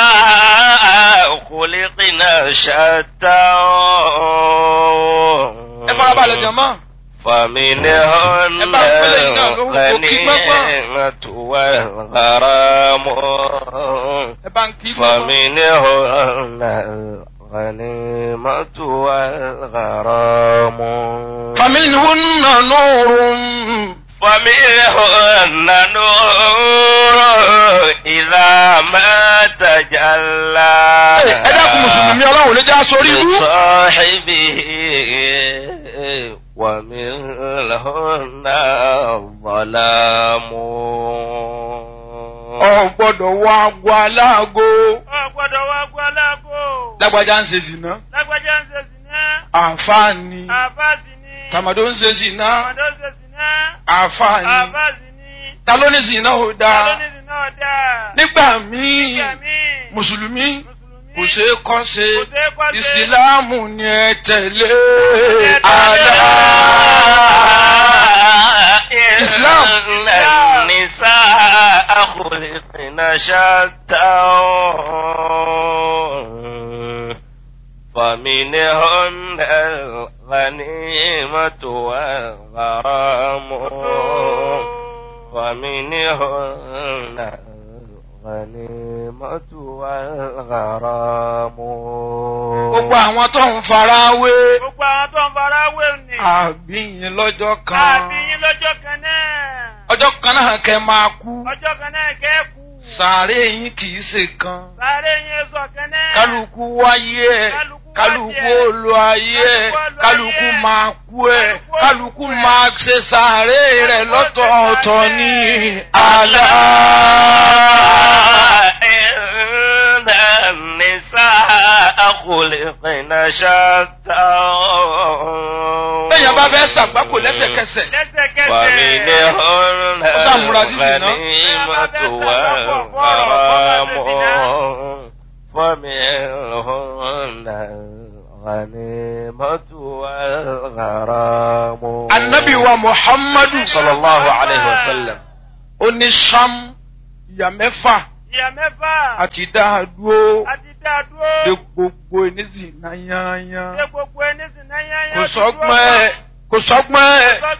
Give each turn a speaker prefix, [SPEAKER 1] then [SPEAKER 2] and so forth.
[SPEAKER 1] النساء خلقنا شتى
[SPEAKER 2] ẹ farabalẹ̀ jọ̀mọ́.
[SPEAKER 1] فمنهن
[SPEAKER 2] ẹ bá ń pẹ́lẹ́ iná lóhùn kò kí gbọ́gbọ́n.
[SPEAKER 1] الغنيمة والغرام
[SPEAKER 2] ẹ bá ń kí gbọ́gbọ́n.
[SPEAKER 1] فمنهن الغنيمة والغرام
[SPEAKER 2] فمنهن نور
[SPEAKER 1] فمنهن نور إذا ما تجلى
[SPEAKER 2] ẹ dákun mùsùlùmí ọlọ́run lè já sórí ibú.
[SPEAKER 1] لصاحبه ومنهن الظلام
[SPEAKER 2] ọ gbọ́dọ̀ wọ agbo aláàgó.
[SPEAKER 3] ọ̀gbọ́dọ̀ wá gbọ́ aláàgó.
[SPEAKER 2] lágbájá ń ṣe zìnà.
[SPEAKER 3] lágbájá ń ṣe sìná.
[SPEAKER 2] àǹfààní.
[SPEAKER 3] àbáàsì ni.
[SPEAKER 2] tàmàdó ń ṣe zìnà.
[SPEAKER 3] àmàdó ń ṣe sìná.
[SPEAKER 2] àǹfààní.
[SPEAKER 3] àbáàsì ni.
[SPEAKER 2] ta ló ní zìnà ò dáa.
[SPEAKER 3] alónìí náà dáa.
[SPEAKER 2] nígbà míì
[SPEAKER 3] nígbà míì.
[SPEAKER 2] mùsùlùmí
[SPEAKER 3] mùsùlùmí.
[SPEAKER 2] kò ṣeé kọ́ ṣe
[SPEAKER 3] Kò ṣeé kọ́ ṣe.
[SPEAKER 2] ìsìláàmù ni ẹ tẹ̀lé
[SPEAKER 3] tẹ̀lé.
[SPEAKER 2] àlá.
[SPEAKER 1] إسلام النساء خلقن شتى فمنهن الغنيمة والغرام ومنهن الغنيمة والغرام
[SPEAKER 2] gbogbo àwọn tó ń fara wé
[SPEAKER 3] gbogbo àwọn tó ń fara wé ni.
[SPEAKER 2] àbíyìn lọ́jọ́ kan
[SPEAKER 3] àbí yín lọ́jọ́ kan náà.
[SPEAKER 2] ọjọ́ kan náà kẹ́ máa kú
[SPEAKER 3] ọjọ́ kan náà kẹ́kù.
[SPEAKER 2] sàárè yín kì í ṣe kan
[SPEAKER 3] sáré yín sọ kan náà.
[SPEAKER 2] kálukú wáyé ẹ
[SPEAKER 3] Kálukú
[SPEAKER 2] kálukú
[SPEAKER 3] wáyé ẹ̀.
[SPEAKER 2] olú ayé ẹ
[SPEAKER 3] Kálukú olú
[SPEAKER 2] kálukú
[SPEAKER 3] ayé ẹ̀.
[SPEAKER 2] máa kú ẹ
[SPEAKER 3] Kálukú
[SPEAKER 2] kálukú
[SPEAKER 3] olú ẹ̀.
[SPEAKER 2] máa ṣe sàárè rẹ
[SPEAKER 3] Kálukú
[SPEAKER 2] lọ́tọ̀ọ̀tọ̀
[SPEAKER 3] ṣe
[SPEAKER 2] ní
[SPEAKER 3] sàárè.
[SPEAKER 2] àlá.
[SPEAKER 1] إن النساء خلقن شتى
[SPEAKER 2] bẹ́ẹ̀yàn bá fẹ́ ṣàgbákò lẹ́sẹ̀kẹsẹ̀
[SPEAKER 3] lẹ́sẹ̀kẹsẹ̀.
[SPEAKER 1] فمنهن
[SPEAKER 2] Ó sàmúra sí zìnà.
[SPEAKER 1] الغنيمة والغرام فمنهن الغنيمة والغرام
[SPEAKER 2] anabi wa muhammadu
[SPEAKER 1] sallallahu alayhi wa sallam
[SPEAKER 2] ó ní sam ìyá mẹ́fà
[SPEAKER 3] ìyá mẹ́fà.
[SPEAKER 2] àti dáadúró
[SPEAKER 3] àti dá dúró.
[SPEAKER 2] de gbogbo ènìyàn náà yányán
[SPEAKER 3] ṣe gbogbo ẹni sì náà yányán.
[SPEAKER 2] kò sọ́gbọ́n ẹ̀ kò sọ́gbọ́n ẹ̀